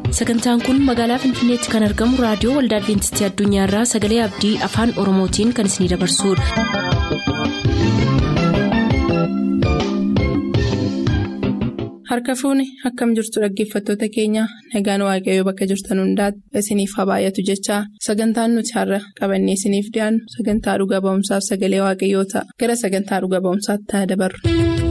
sagantaan kun magaalaa finfinneetti kan argamu raadiyoo waldaa adventistii addunyaarraa sagalee abdii afaan oromootiin kan isinidabarsudha. harka fuuni akkam jirtu dhaggeeffattoota keenya nagaan waaqayyoo bakka jirtan hundaati isiniif haa baay'atu jechaa sagantaan nuti har'a qabannee isiniif dhiyaannu sagantaa dhuga ba'umsaaf sagalee waaqayyoo ta'a gara sagantaa dhuga ba'umsaatti haa dabarru.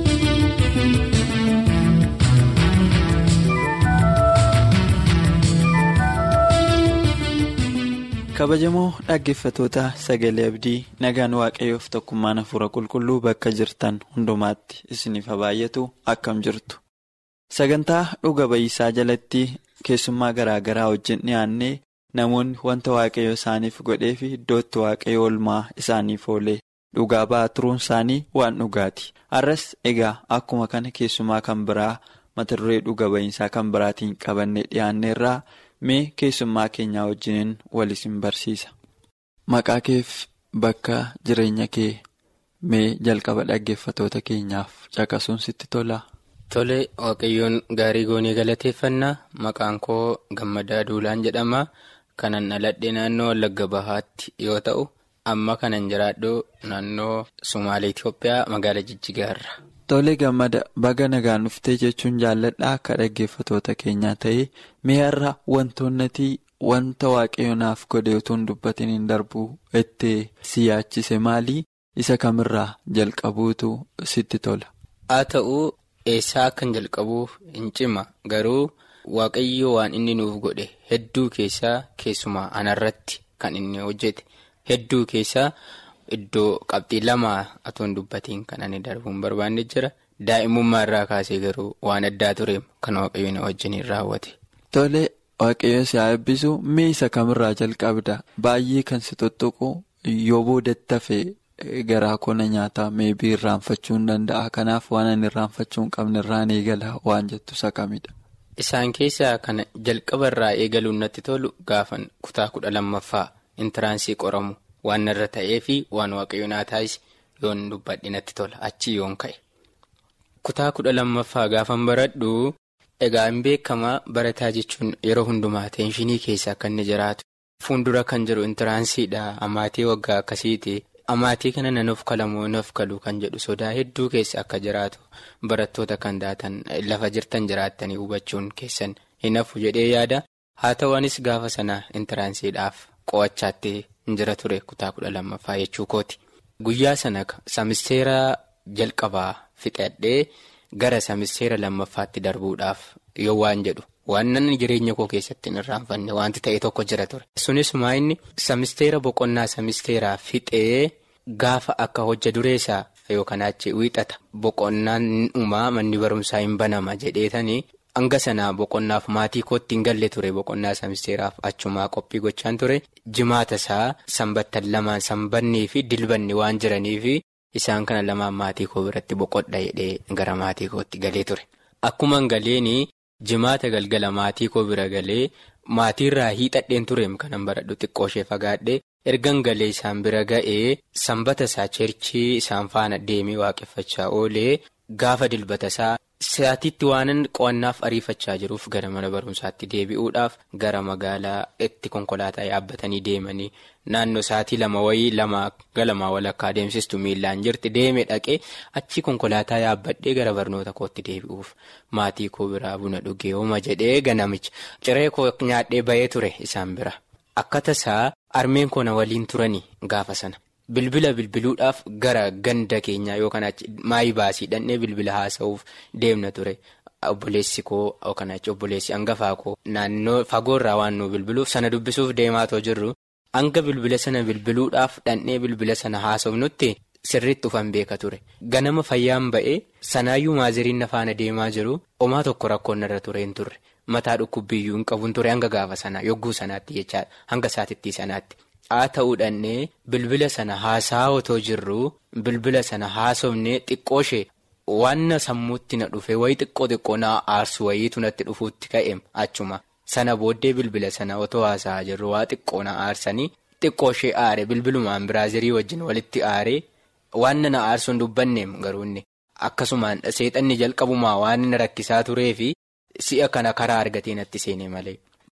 kabajamoo dhaggeeffatoota sagalee abdii nagaan waaqayyoof tokkummaan hafuura qulqulluu bakka jirtan hundumaatti isiniif haa baay'atu akkam jirtu sagantaa dhuga ba'iisaa jalatti keessummaa garaa garaa wajjin dhiyaannee namoonni wanta waaqayyo isaaniif godhee fi iddootti waaqayyo olmaa isaaniif oolee dhugaa ba'aa turuun isaanii waan dhugaati har'as egaa akkuma kana keessumaa kan biraa mata duree dhuga ba'iisaa kan biraatiin qabannee dhiyaanneerraa. mee keessummaa keenyaa wajjiniin wal isin barsiisa maqaa keef bakka jireenya kee mee jalqaba dhaggeeffatoota keenyaaf caqasuun sitti tola. Tole waaqayyoon gaarii goonee galateeffannaa maqaan koo gammadaa duulaan jedhama kanan dhaladhe naannoo wallagga bahaatti yoo ta'u amma kanan jiraadhu naannoo Sumaalee Itoophiyaa magaalaa Jijjigaarra. Tole gammada baga nagaan dhuftee jechuun jaalladhaa akka dhaggeeffatoota keenyaa ta'ee mee har'a wantoonni wanta waaqayyonaaf godhe utuu hin dubbatiin hin darbu itti si yaachise maalii isa kamirraa jalqabuutu sitti tola. Haa ta'uu eessaa akkan jalqabuuf hin cima garuu waaqayyo waan inni nuuf godhe hedduu keessaa keessumaa anarratti kan inni hojjete hedduu keessaa. Iddoo qabxii lama atoon dubbatiin kan ani darbuun barbaanne jira daa'imummaa irraa kaasee garuu waan addaa tureef kan waaqayyoon wajjin raawwate. Tole waaqayyo si haa eebbisu mee isa kamirraa jalqabda baay'ee kan si tuttuqu yoo boodatti hafee garaa kona nyaataa meebii irraanfachuu hin danda'a kanaaf waan ani irraanfachuu hin qabne irraan eegala waan jettu isa kamidha. Isaan keessaa kana jalqaba irraa eegaluun natti tolu gaafan kutaa kudha lammaffaa intiraansii qoramu. Waan irra ta'ee fi waan waaqayyo naa taasise yoon dubbadhe natti tola achi yoon ka'e. Kutaa kudha lammaffaa gaafan baradhu egaa hin beekamaa barataa jechuun yeroo hundumaa teenshinii keessa akka inni jiraatu. Fuuldura kan jiru intiraansiidha amaatii waggaa akkasiiti amaatii kana nan of kalamoo nan of kalu kan jedhu sodaa hedduu keessa akka jiraatu barattoota kan daatan lafa jirtan jiraattanii hubachuun keessan hin hafu jedhee yaada haa ta'u anis gaafa sana intiraansiidhaaf qo'achaatti. Injira ture kutaa kudha lammaffaa jechuu kooti. Guyyaa sana samisteera jalqabaa fixadhee gara samisteera lammaffaatti darbuudhaaf yoo waan jedhu waan nan jireenya koo keessatti hin irraanfanne wanti ta'e tokko jira ture. Sunis inni samisteera boqonnaa samisteeraa fixee gaafa akka hojja dureessaa yookaan achi wiixata boqonnaan dhumaa manni barumsaa hin banama jedheetanii. Hanga sanaa boqonnaaf maatii kootti hin galle ture boqonnaa samisteeraaf achumaa qophii gochaan ture jimaata isaa sanbattan lamaan sanbannii fi dilbanni waan jiraniif isaan kana lamaan maatii koo biratti boqodha jedhee gara maatii kootti galee ture. Akkuma galeen jimaata galgala maatii koo bira galee maatiirraa hiixadheen tureem kanan baradhu xiqqooshee fagaadhee ergan galee isaan bira ga'ee sanbata isaa cheerchii isaan faana deemee waaqeffachaa oolee gaafa dilbata isaa. Sa'aatiitti waanan qo'annaaf ariifachaa jiruuf gara mana barumsaatti deebi'uudhaaf gara magaalaa itti konkolaataa yaabbatanii deemanii naannoo sa'aatii lama wayii lama galamaa walakkaa deemsistu miillaan jirti deeme dhaqee achi konkolaataa yaabbadhee gara barnoota kootti deebi'uuf maatii koo biraa buna dhugee hooma jedhee ganamicha ciree koo nyaadhee bahee ture isaan bira akka tasaa armeen koo na waliin turanii gaafa sana. Bilbila bilbiluudhaaf gara ganda keenyaa yookaan maayii baasii dhannee bilbila haasa'uuf deemna ture obboleessi koo yookaan obboleessi hangafaa koo naannoo fagoorraa waan nu bilbiluuf sana dubbisuuf deemaatoo jirru hanga bilbila sana bilbiluudhaaf dhannee bilbila sana haasofnutti sirriitti ufan beeka ture ganama fayyaan ba'ee sanaayyuu maaziriin na faana deemaa jiru homaa tokko rakkoon irra ture hin turre mataa dhukkubbiyyuu hin qabuun ture hanga gaafa sanaa yogguu sanaatti jechaadha hanga saatittii sanaatti. haa ta'uudhaannee bilbila sana haasaa otoo jirru bilbila sana haasofnee xiqqooshee wanna sammuutti na dhufe wayii xiqqoo xiqqoo na aarsu wayiitu natti dhufuutti ka'eem achuma sana booddee bilbila sana otoo haasaa jirru waa xiqqoo na aarsanii xiqqooshee aare bilbilumaan biraazirii wajjin walitti aaree wanna na aarsuun dubbanneem garuunni akkasumaan seexanni jalqabumaa waan na rakkisaa tureefi si'a kana karaa argatee natti seene malee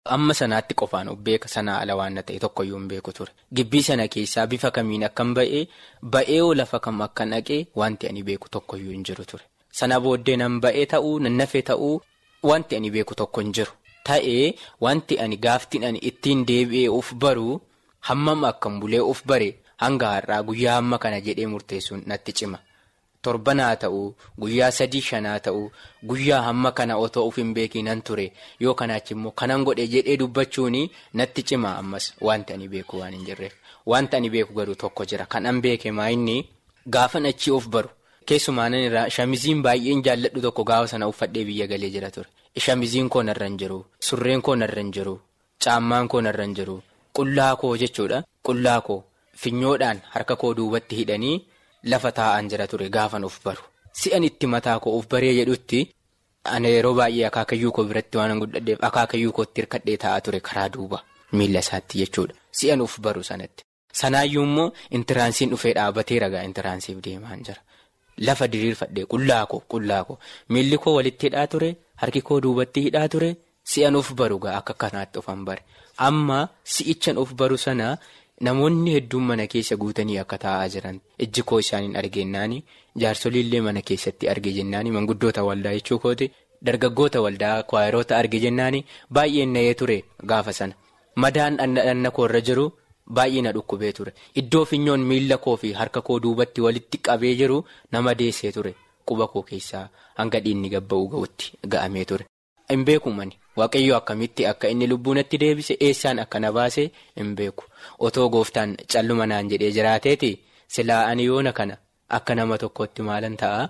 amma sanaatti qofaan of beeka sanaa ala waan ta'e tokkoyyuu hin beeku ture. Gibbii sana keessaa bifa kamiin akkan ba'ee ba'ee lafa kam akka naqee wanti ani beeku tokkoyyuu hin jiru ture. Sana booddee nan ba'ee ta'uu nan nafee ta'uu wanti ani beeku tokko hin jiru. Ta'ee wanti ani gaaftiin ani ittiin deebi'ee of baruu hammam akkan bulee of bare hanga har'aa guyyaa hamma kana jedhee murteessuun natti cima. Torban haa ta'uu guyyaa sadii shanaa ta'uu guyyaa hamma kana otoo of hin beekinan ture yoo kanaachi immoo kanan godhe jedhee dubbachuun natti cima ammas wanti ani beeku waan hin jirreef. Wanti ani beeku garuu tokko jira kan an beeke maa inni gaafan achii of baru. Keessumaa nan irraa shamiziin baay'een jaalladhu tokko gaafa sana uffadhee biyya galee jira ture. Shamiziin koo narra hin jiru. Surreen koo narra hin jiru. Caammaan koo narra hin jiru. Qullaa koo jechuudha. Qullaa koo finyoodhaan harka koo duubatti hidhanii lafa taa'an jira ture gaafan of baru. Si'an itti mataa koo of baree jedhutti ana yeroo baay'ee akaakayyuu koo biratti waan guddadheef akaakayyuu kootti hirkadhee taa'aa ture karaa duuba miila isaatti jechuudha. Si'an of baru sanatti. Sanaayyuu immoo intiraansiin dhufee dhaabatee ragaa intiraansiif deemaan jira. Lafa diriirfadhee qullaa koo qullaa koo miilli koo walitti hidhaa ture harki koo duubatti hidhaa ture si'an of baru gaa akka kanaatti of bare amma si'ichan of baru sana namoonni hedduun mana keessa guutanii akka taa'aa jiran ijji koo isaaniin argennaani jaarsoliillee mana keessatti arge jennaani manguddoota waldaa jechuu kooti dargaggoota waldaa kwaayiroota arge jennaani baay'een na'ee ture gaafa sana madaan dhanna koo irra jiru. Baay'ee na dhukkubee ture iddoo finyoon miila koo fi harka koo duubatti walitti qabee jiru nama deessee ture quba koo keessaa hanga dhiinni gabba'uu ga'utti ga'amee ture. Hin beeku mani waaqayyo akkamitti akka inni lubbuunatti deebise eessaan akka na baase hin beeku otoo gooftaan calluma naan jedhee jiraateeti silaa ani yoona kana akka nama tokkotti maalan ta'a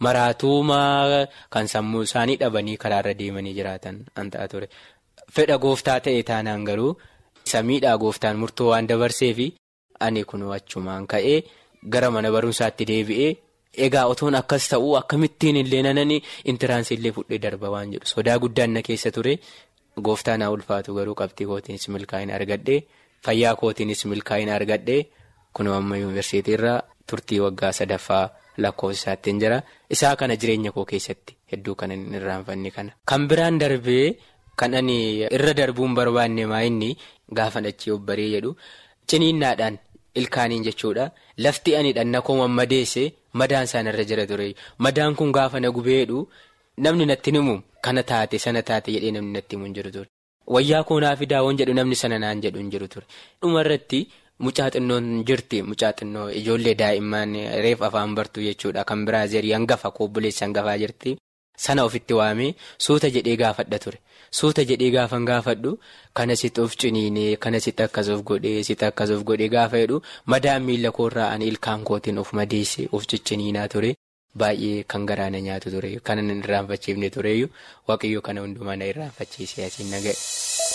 maraatuumaa kan sammuu isaanii dhabanii karaarra deemanii jiraatan an ta'a ture fedha gooftaa ta'e taanaan garuu. Samiidhaa gooftaan murtoo waan dabarseefi ani kun achumaan ka'ee gara mana barumsaatti deebi'ee egaa otoon akkas ta'uu akkamittiin illee nanani intiraansi illee fudhee darba waan jedhu sodaa guddaan na keessa ture gooftaan haa ulfaatu garuu qabxii kootiinis milkaa'ina argadhee fayyaa kootiinis milkaa'ina argadhee kunoo amma yuunivarsiitiirraa turtii waggaa sadaffaa lakkoofsaattiin jira isaa kana jireenya koo keessatti hedduu kan hin irraanfanne kana. Kan biraan darbee. Kan ani irra darbuun barbaanne maa inni gaafa achii of baree jedhu ciniinnaadhaan ilkaaniin jechuudha lafti ani dhanna koo mammadeesse madaan isaanirra jira ture madaan kun gaafa na gubeedhu namni natti himu kana taate sana taate jedhee namni natti himu hin jiru ture wayyaa koo naa fidaa waan jedhu namni sana naan jedhu hin jiru ture dhumarratti mucaa xinnoon jirti mucaa xinnoo ijoollee daa'imman reef afaan bartuu jechuudha kan biraazerii hangafa koobboleessa hangafaa jirti. Sana ofitti waamee suuta jedhee gaafadha ture suuta jedhee gaafan gaafadhu kana sitti of ciniinee kana sitti akkas of godhee sitti akkas of godhee gaafa jedhu madaan miila koorraa ani ilkaan kootiin of madeesse of cicciniinaa ture baay'ee kan garaana nyaatu ture kana hin irraanfachiifne tureyyuu waaqayyo kana hundumaa na irraanfachiisee asiin na ga'e.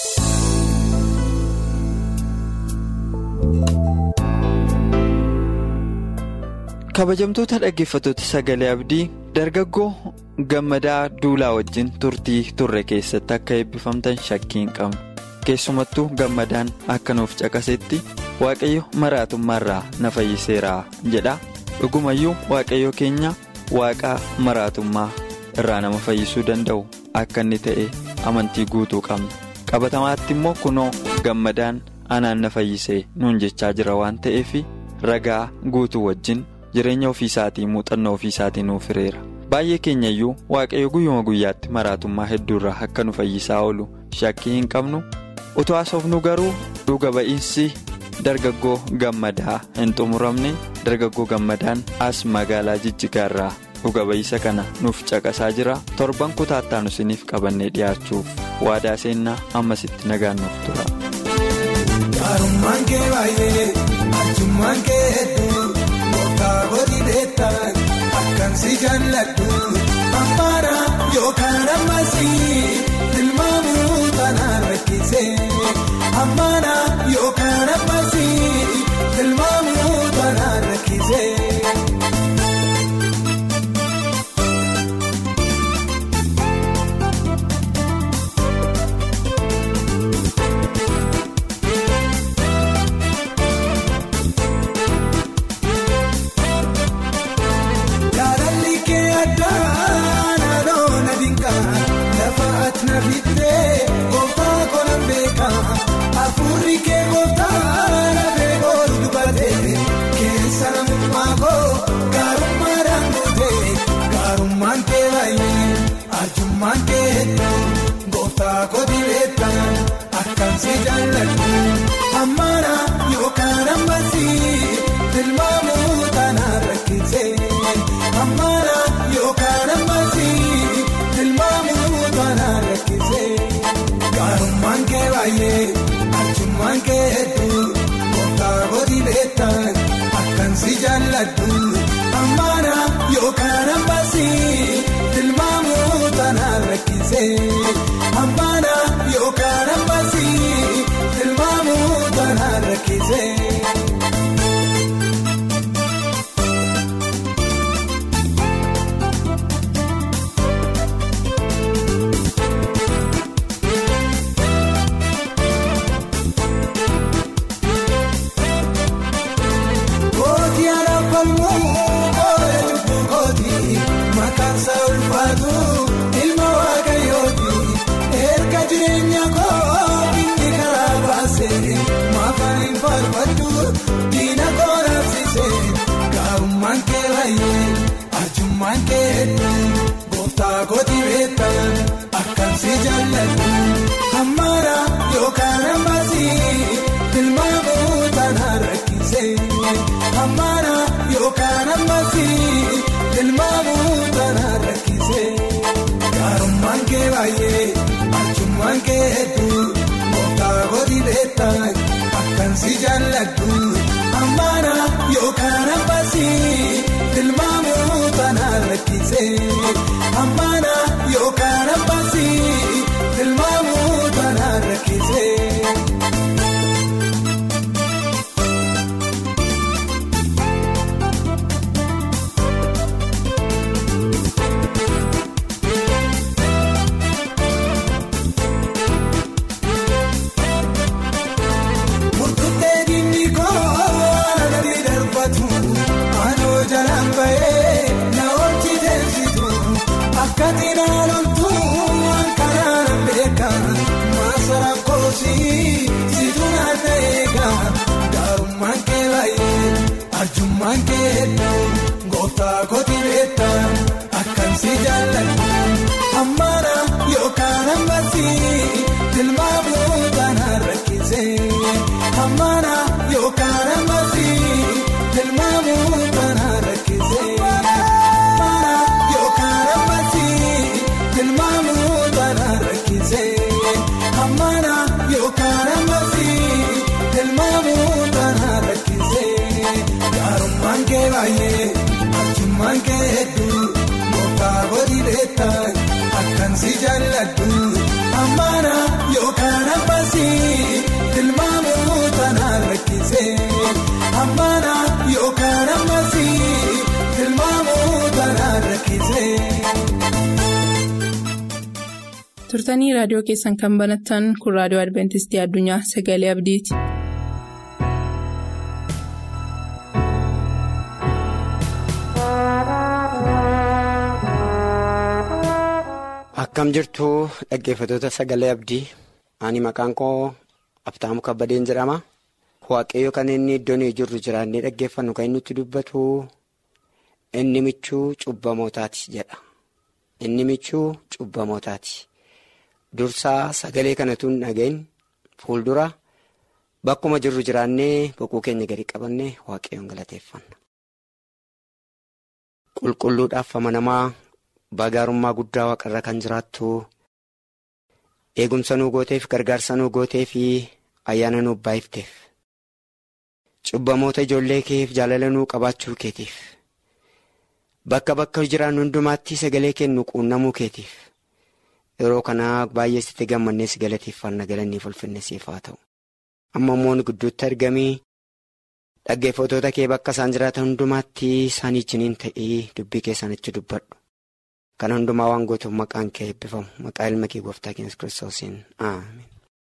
kabajamtoota dhaggeeffattoota sagalee abdii dargaggoo gammadaa duulaa wajjin turtii turre keessatti akka eebbifamtan shakkii hin qabnu keessumattuu gammadaan akka nuuf caqasetti waaqayyo maraatummaarraa na fayyiseera jedha dhugumayyuu waaqayyo keenya waaqaa maraatummaa irraa nama fayyisuu danda'u akka inni ta'e amantii guutuu qabna qabatamaatti immoo kunoo gammadaan anaan na fayyisee nuun jechaa jira waan ta'eef ragaa guutuu wajjin. jireenya ofiisaatii muuxannoo ofiisaatii nuuf hireera baay'ee keenya iyyuu waaqayyo guyyuma guyyaatti maraatummaa hedduurraa akka nu fayyisaa oolu shakkii hin qabnu utuu haasofnu garuu dhuga ba'iinsi dargaggoo gammadaa hin xumuramne dargaggoo gammadaan as magaalaa jijjigaarraa dhuga ba'iisa kana nuuf caqasaa jira torban kutaattaan isiniif qabannee dhiyaachuuf waadaa seennaa ammasitti nagaan nuuf tura. Kaaboti beektan akkan si jaalladhu ammaana yookaan ammasii tilmaamuu tanaan rakkise ammaana yookaan ammasii tilmaamuu tanaan rakkise. Na fittee gooftaa kolan beeku. akkan si jaalladhu ammaana yookaan ammasii tilmaamuu taanaan rakkisee ammaana yookaan ammasii tilmaamuu taanaan rakkisee gaarummaan kee baay'ee arjummaan kee hedduu gooftaa godhi beektan akkan si jaalladhu ammaana yookaan ammasii tilmaamuu taanaan rakkisee ammaana yookaan ammasii tilmaamuu taanaan rakkisee. Kooti alaafalmoo oola cubbuu kooti makaansa ulfaatu ilma waaqayyooti erga jireenya koo inni karaa baase maafaan hin faarfadhu diina koo raabsise gaarummaan kee baay'ee arjummaan kee hedduu gooftaa kooti beektan akkan si jaalladhu ammaana yookaan ammasii tilmaamuu taanaan rakkisee. Ammaana yookaan ammasii tilmaamuu taanaan rakkisee gaarummaan kee baay'ee arjummaan kee hedduu gooftaa godhi beektan akkan si jaalladhu ammaana yookaan ammasii tilmaamuu taanaan rakkisee ammaana yookaan ammasii tilmaamuu taanaan rakkisee. Murtuutee diinni koo gadi darbatu aanoo jalaan bahee na oolchi teessitu akka xinaaloltu akkanaan beeka maasara koosii situ naata eega gaarummaan kee baay'ee arjummaan kee hedduu gooftaa kooti beektan akkan si jaalladhu ammaana yookaan ammasii tilmaamuu taanaan rakkisee. Ammaana yookaan ammasii tilmaamuu taanaan rakkisee. Ammaana yookaan ammasii tilmaamuu taanaan rakkisee. Ammaana yookaan ammasii tilmaamuu taanaan rakkisee. Gaarummaan kee baay'ee arjummaan kee hedduu gooftaa godhi beektan akkan si jaalladhu. Ammaana yookaan ammasii tilmaamuu taanaan rakkisee. Ammaana yookaan ammasii tilmaamuu taanaan rakkisee. turtanii raadiyoo keessan kan banattan kun raadiyoo adventistii addunyaa sagalee abdiiti. Akkam jirtu dhaggeeffattoota sagalee abdii ani maqaan koo Abtaamu Kabbadeen jedhama. Waaqayyo kan inni iddoon jirru jiraannee dhaggeeffannu kan inni nutti dubbatu inni michuu cubbamootaati jedha. Inni michuu cubbamootaati. Dursaa sagalee kanatu hin dhagahin fuuldura bakkuma jirru jiraannee boquu keenya gadi qabannee waaqayyoon galateeffanna. Qulqulluudhaaf amanamaa baagaarummaa guddaa waaqarra kan jiraattu eegumsa nuu gooteef gargaarsa nuu gootee fi ayyaana nuu baay'ifteef cubbamoota ijoollee keef jaalala nuu qabaachuu keetiif bakka bakka jiraannu hundumaatti sagalee kennu quunnamuu keetiif yeroo kanaa baay'ee sitti gammannee si galateeffanna galannii ulfinne siif haa ta'u amma immoo gidduutti argamii dhaggeeffattoota kee bakka isaan jiraatan hundumaatti isaan ijjiniin ta'ee dubbii keessanitti dubbadhu. Kan hundumaa waan gootuuf maqaan kee eebbifamu maqaa ilma kee gooftaa keenya kiristoosiin aamen.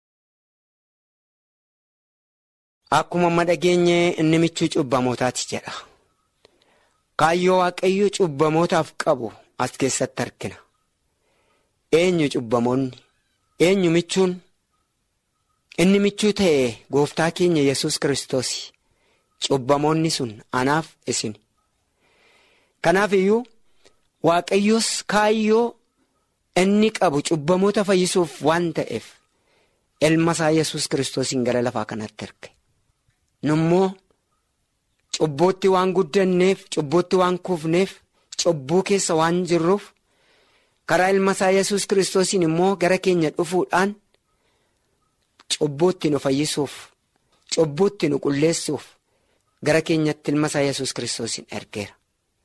Akkuma amma dhageenye inni michuu cubbamootaati jedha. Kaayyoo waaqayyoo cubbamootaaf qabu as keessatti argina. Eenyu cubbamoonni? Eenyu michuun? Inni michuu ta'e gooftaa keenya yesus kiristoos cubbamoonni sun anaaf isin. Kanaaf iyyuu. Waaqayyoos kaayyoo inni qabu cubbamoota fayyisuuf waan ta'eef ilma isaa yesus kiristoosiin gara lafaa kanatti erge. Nummoo cubbootti waan guddanneef cubbootti waan kuufneef cubbuu keessa waan jirruuf karaa ilma isaa yesus kiristoosiin immoo gara keenya dhufuudhaan cubbootti nu fayyisuuf cubbootti nu qulleessuuf gara keenyatti ilma isaa yesus kiristoosiin ergeera.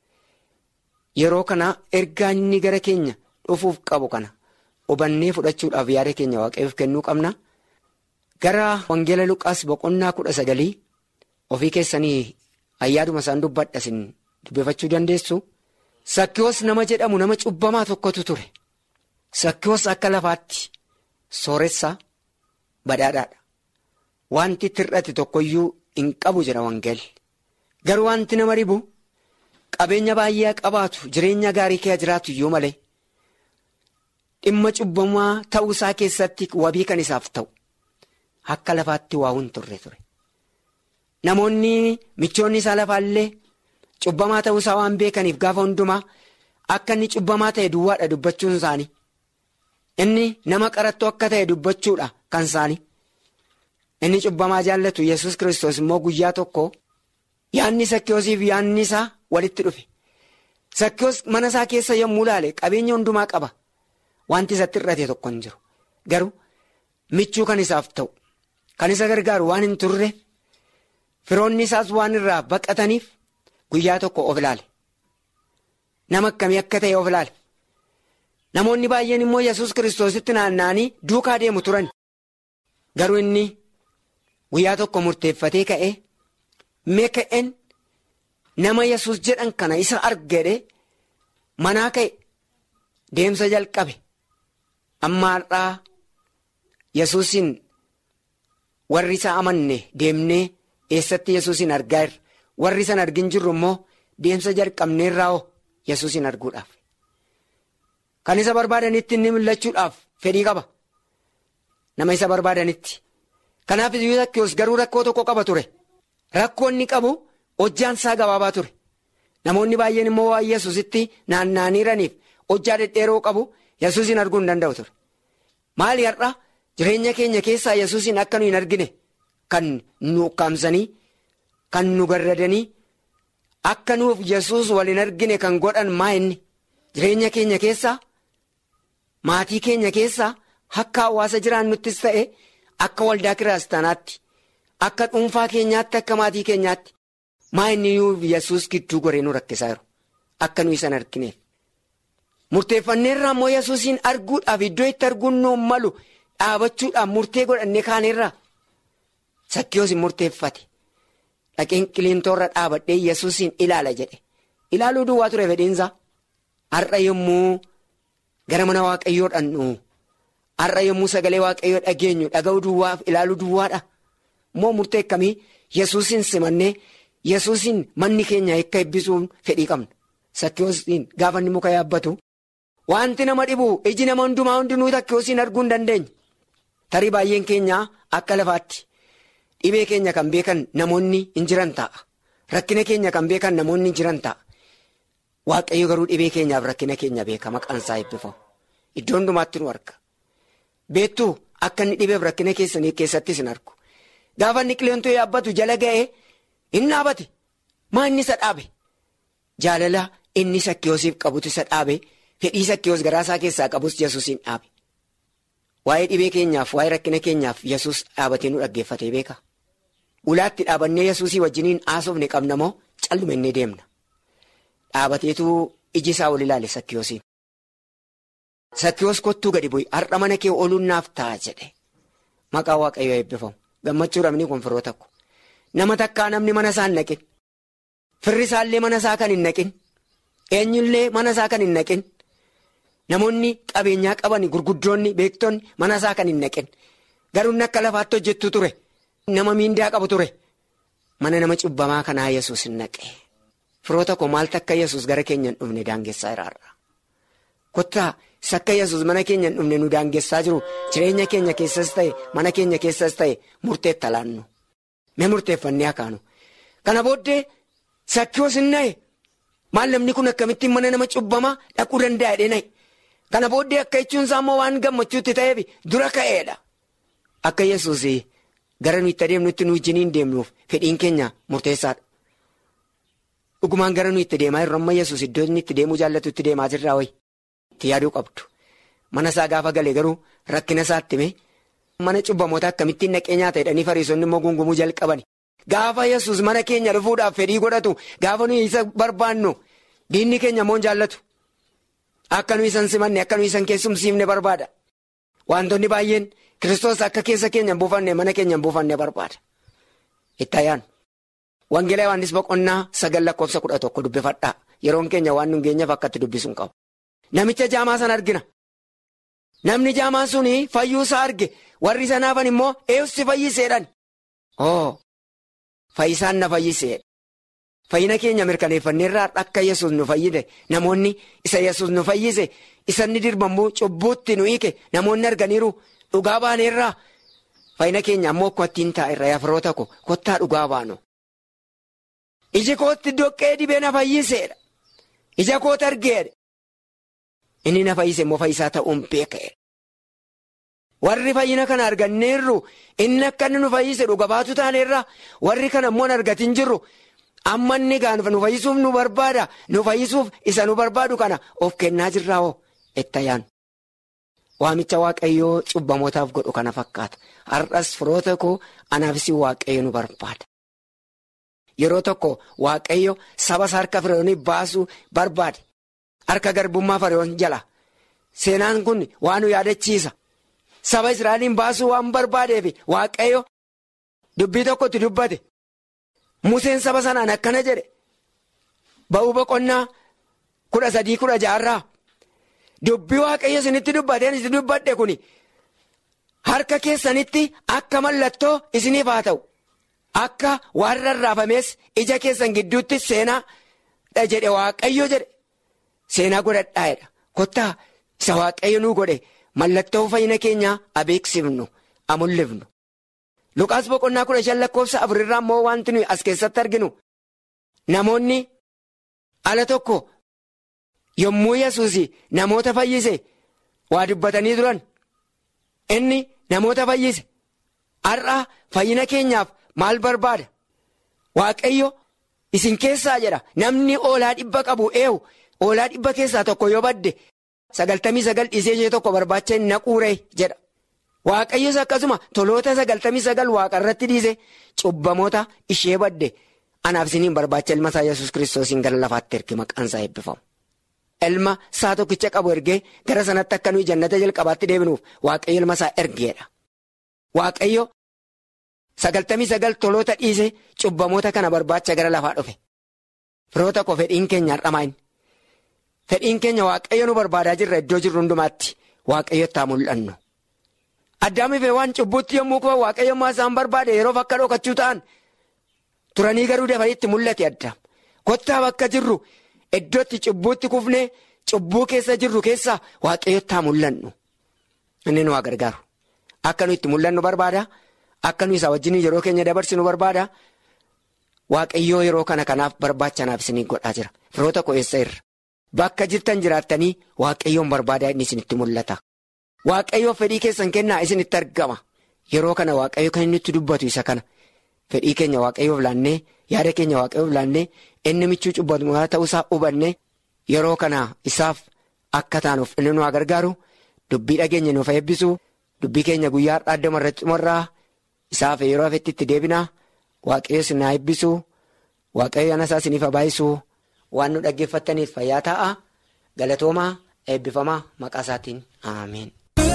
Yeroo kana ergaa inni gara keenya dhufuuf qabu kana hubannee fudhachuudhaaf yaada keenya waaqayyoof kennuu qabna. Gara Wangeela Luqaas boqonnaa kudha sagalii ofii keessanii ayyaaduma isaan dubbadha isin dubbifachuu dandeessu. Sakkiyoos nama jedhamu nama cubbamaa tokkotu ture. Sakkiyoos akka lafaatti sooressaa badhaadhaadha. Wanti tir'ate tokkoyyuu hin qabu jira wangeelli. Garuu wanti nama dhibu qabeenya baay'ee qabaatu jireenya gaarii kee jiraatu iyyuu malee dhimma cubbamaa ta'uu isaa keessatti wabii kan isaaf ta'u akka lafaatti waa hin turre ture. Namoonni michoonni isaa lafaallee cubbamaa ta'uu isaa waan beekaniif gaafa hundumaa akka inni cubbamaa ta'e duwwaadha dubbachuun isaanii. Inni nama qarattoo akka ta'e dubbachuudha kan isaanii. Inni cubbamaa jaallatu yesus kiristoos immoo guyyaa tokko yaanni sakkiyoosiif yaanni isaa walitti dhufe. Sakkiyoos mana isaa keessa yommuu ilaale qabeenya hundumaa qaba. Wanti isatti hir'ate tokko hin jiru. Garuu michuu kan isaaf ta'u kan isa gargaaru waan hin turre firoonni isaas waan irraa baqataniif guyyaa tokko of ilaale. Nama akkamii akka ta'e of ilaale. Namoonni baay'een immoo yesus kiristoositti naanna'anii duukaa deemu turan. Garuu inni guyyaa tokko murteeffatee ka'ee mee ka'een nama yesus jedhan kana isa argee manaa ka'e deemsa jalqabe. Amma har'aa yesuusin warri isa amanne deemnee eessatti yesuusin argaa jirra. Warri isa argin jirru immoo deemsa jalqabneerraa hoo yesuusin arguudhaaf. Kan isa barbaadanitti inni mul'achuudhaaf fedhii qaba. Nama isa barbaadanitti. Kanaaf iyyuu Sakkiyoos garuu rakkoo tokko qaba ture. Rakkoo inni qabu hojjaan isaa gabaabaa ture. Namoonni baay'een immoo waan yesuusitti naanna'aniiraniif hojjaa dhedheeroo qabu yesuusin arguu hin danda'u ture. Maali har'a jireenya keenya keessaa yesuusin akka nu hin argine kan nu ukkaamsanii kan nu garradanii akka nuuf yesuus wal hin argine kan godhan maa inni jireenya keenya keessaa maatii keenya keessaa akka hawaasa jiraannuttis ta'e akka waldaa kiristaanaatti akka dhuunfaa keenyaatti akka maatii keenyaatti maa inni nuuf yesuus gidduu goree nu rakkisaa jiru akka nu isan argineef. Murteeffanneerraa immoo yesuusin arguudhaaf iddoo itti arguun nu malu dhaabachuudhaaf murtee godhannee kaaneerraa sakkiyoos hin murteeffate dhaqeen qiliintoorra dhaabadhee yesuusin ilaala jedhe ilaaluu duwwaa ture fedhiinsaa har'a yommuu gara mana waaqayyoo dhannu har'a yommuu sagalee waaqayyoo dhageenyu dhaga'uu duwwaaf ilaaluu duwwaadha moo murtee akkamii yesuusin simannee yesuusin manni keenya akka eebbisuun fedhii qabna sakkiyoosiin gaafa inni muka yaabbatu. Wanti nama dhibu iji nama hundumaa hundinuu sakkiyoosiin arguu hin dandeenye. Tarii baay'een keenya akka lafaatti dhibee keenya kan beekan namoonni hin jiran ta'a. Rakkina keenya kan beekan namoonni hin jiran ta'a. Waaqayyo garuu dhibee keenyaaf rakkina keenya beeka maqaan isaa eebbifamu. Iddoo hundumaatti nu arga. Beektuu akka inni dhibeef rakkina keessanii keessattis hin argu. Gaafa inni qilleentoo yaabbatu jala ga'ee hin dhaabate. Maa inni isa dhaabe? Jaalala inni sakkiyoosiif qabutu isa dhaabe. Fedhii sakkiyoos garaasaa keessaa qabus yesuusin dhaabe. Waa'ee dhibee keenyaaf waa'ee rakkina keenyaaf yesus dhaabatee nu dhaggeeffatee beeka. Ulaatti dhaabannee yesuusii wajjiniin haasofne qabna moo calluma innee deemna. Dhaabateetu iji isaa ol ilaale sakkiyoosiin. Sakkiyoos kottuu gadi bu'i har'a mana kee ooluun naaf ta'a jedhe. Maqaa waaqayyoo eebbifamu. Gammachuu dhabni kun firoota ko. Nama takkaa namni mana isaa hin naqin. Firri isaallee mana isaa kan hin naqin. Eenyullee mana isaa kan hin naqin. Namoonni qabeenyaa qaban gurguddoonni beektonni mana isaa kan hin naqin. Garuu inni akka lafaatti hojjettu ture. Nama miindaa qabu ture. Mana nama cubbamaa kanaa yesus hin naqe. Firoota koo maaltu akka yesus gara keenya hin dhufne daangessaa jiraarra. Kottaa isa akka yesus mana keenya hin dhufne nu daangessaa jiru jireenya keenya keessas ta'e mana keenya keessas ta'e murteetta laannu. Mee murteeffannee akaanu. Kana booddee sakkiyoos hin na'e. Maal namni kun akkamittiin mana nama cubbamaa dhaquu danda'a jedhee na'e. Kana booddee akka jechuun isaa immoo waan gammachuutti ta'eef dura ka'eedha. akka yesus gara nuyi itti adeemnutti nu wajjiniin deemnuuf fedhiin keenya murteessaadha. Dhugumaan gara nuyi itti deemaa jirru amma yesus iddoo inni itti deemuu jaallatu itti deemaa jirraa wayi. Itti yaaduu qabdu. Mana isaa gaafa galee garuu rakkina isaatti himee mana cubbamoota akkamittiin naqee nyaata jedhanii fariisonni immoo gungumuu jalqabani. Gaafa yesus mana keenya dhufuudhaaf fedhii godhatu gaafa nuyi isa barbaannu diinni keenya immoo jaallatu. Akka nuyi isan simanne akka nuyi isan keessumsiifne barbaada. Wantoonni baay'een kiristoos akka keessa keenya hin buufanne mana keenya hin buufanne barbaada. Itti ayyaanu. Wangeelaa Yohaannis boqonnaa sagal lakkoofsa kudha tokko dubbifadhaa. Yeroon keenya waan nu geenyeef akkatti dubbisuun qabu. Namicha jaamaa sana argina. Namni jaamaan suni fayyuu isaa arge warri isa naafan immoo eessi fayyiseedhaan. Oo fayyisaan na fayyiseedha. Fayyina keenya mirkaneeffanneerraa akka yesus nu fayyide namoonni isa yesus nu fayyise isa inni dirbamu cubbuutti nu hiike namoonni arganiiru dhugaa baaneerraa fayyina keenya ammoo akkuma ittiin taa'erra yaafroota ko kottaa dhugaa baanu. Iji kootti doqqee dhibee na fayyiseedha. Ija kootti argeedha. Inni na fayyise immoo fayyisaa ta'uun beeka'e. Warri fayyina kana arganneerru inni akka inni nu fayyise dhuga baatu taaneerra warri kana immoo argatin jirru amma inni nu fayyisuuf nu barbaada nu fayyisuuf isa nu barbaadu kana of kennaa jirraa hoo itti ayyaanu. Waamicha waaqayyoo cubbamootaaf godhu kana fakkaata. Har'as firoota koo anaafis waaqayyo nu barbaada. Yeroo tokko waaqayyo saba isaa harka firiyoonii baasuu barbaade. Harka garbummaa firiyoon jala. Seenaan kun waan nu yaadachiisa. Saba Israa'eliin baasuu waan barbaadeef waaqayyo dubbii tokkotti dubbate. Museen saba sanaan akkana jedhe. Ba'uu boqonnaa kudha sadii kudha jaarraa. Dubbii waaqayyo isinitti dubbateen isin dubbadhe kuni harka keessanitti akka mallattoo isiniif haa ta'u. Akka waan rarraafamees ija keessan gidduutti seenaa jedhe waaqayyo jedhe. Seenaa godhadhaa'edha. Kottaa isa waaqayyo nuu godhe mallattoo fayyina keenyaa abeeksifnu amullifnu. Luqaas boqonnaa kudha shan lakkoofsa afurirraa immoo wanti nuyi as keessatti arginu. Namoonni ala tokko yommuu yesus namoota fayyise waa dubbatanii turan. Inni namoota fayyise. Har'aa fayyina keenyaaf maal barbaada? Waaqayyo isin keessaa jedha namni oolaa dhibba qabu eewu. Oolaa dhibba keessaa tokko yoo badde sagaltamii sagal dhiisee ishee tokko barbaacha hin naquure jedha. Waaqayyos akkasuma toloota sagaltamii sagal waaqa irratti dhiise cubbamoota ishee badde anaaf isiniin barbaacha ilma isaa yesus kiristoosiin gara lafaatti erge maqaan isaa eebbifamu. Ilma isaa tokkicha qabu ergee gara sanatti akka nuyi jannata jalqabaatti deebinuuf waaqayyo ilma isaa ergeedha. Waaqayyo sagaltamii sagal toloota dhiise cubbamoota kana barbaacha gara lafaa dhufe. Firoota koo fedhiin keenya har'amaa inni. Fedhiin keenya waaqayyo nu barbaadaa jirra iddoo jirru hundumaatti waaqayyotti haa mul'annu. Addaamiif waan cubbuutti yommuu koo waaqayyo ammaa isaan barbaade yeroof akka dhokachuu ta'an turanii garuu dafanii itti mul'ate addaam. Kottaa bakka jirru iddootti cubbuutti kufnee cubbuu keessa jirru keessaa waaqayyotti haa mul'annu. Inni nu haa gargaaru. Akka nu itti mul'annu barbaada. Akka nu isaa wajjin yeroo keenya dabarsinu barbaada. Waaqayyoo yeroo kana kanaaf barbaachanaaf isinii godhaa jira. Firoota koo eessa irra? Bakka jirtan jiraattanii waaqayyoon barbaadaa inni isinitti mul'ata. Waaqayyoo fedhii keessan kennaa isinitti argama. Yeroo kana waaqayyo kan inni itti dubbatu isa kana. Fedhii keenya waaqayyoof laannee yaada keenya waaqayyoof laannee inni michuu cubbatamaa ta'uusaa hubanne yeroo kana isaaf akka taanuuf inni nu haa gargaaru dubbii dhageenya nuuf eebbisu dubbii keenya guyyaa har'aa addama irratti xumurraa isaaf yeroo hafetti itti deebinaa waaqayyo isin haa eebbisu waaqayyo ana isaa isiniif haa baay'isu. waan nu dhaggeeffattaniif fayyaa ta'a galatoomaa eebbifamaa maqaa isaatiin ameen.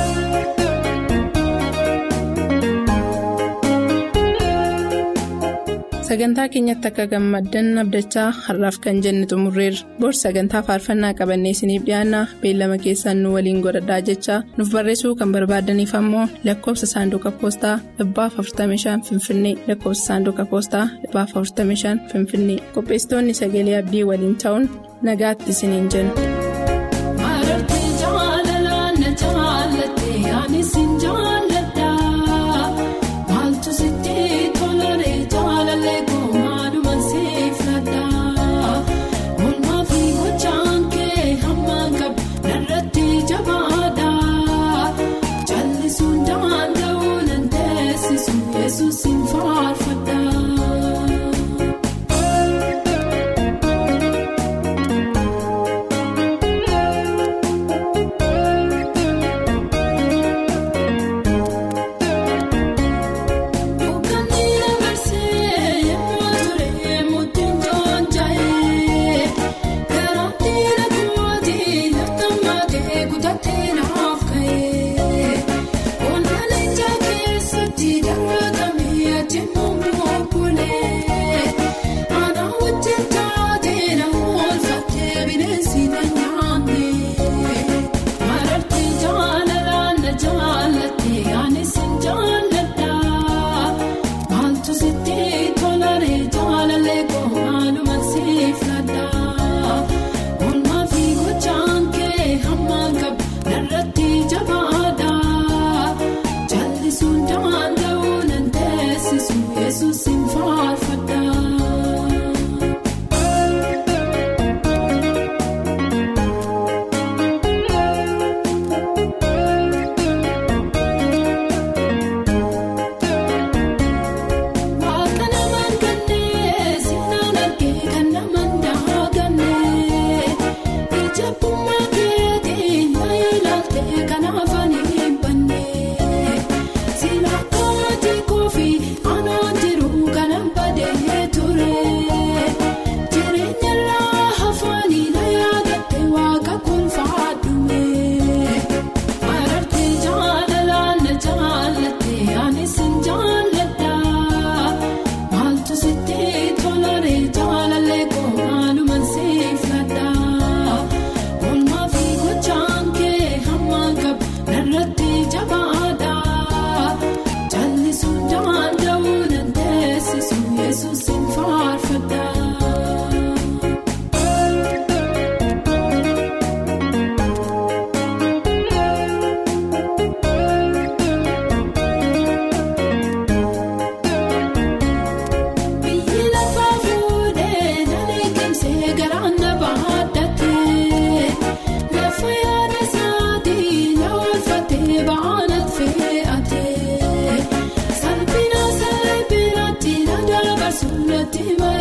sagantaa keenyatti akka gammaddan abdachaa har'aaf kan jenne xumurreerra bor sagantaa faarfannaa qabannee isiniif dhiyaanna beellama keessaan nu waliin godhadhaa jechaa nuuf barreessuu kan barbaadaniif ammoo lakkoofsa saanduqa poostaa dhibbaaf 45 finfinnee lakkoofsa saanduqa poostaa dhibbaaf 45 finfinnee qopheessitoonni sagalee abdii waliin ta'uun nagaatti isiniin jenna. Jallisuun daanda'uu nan ta'e. Salphina salphinaatti na darba sunnatti.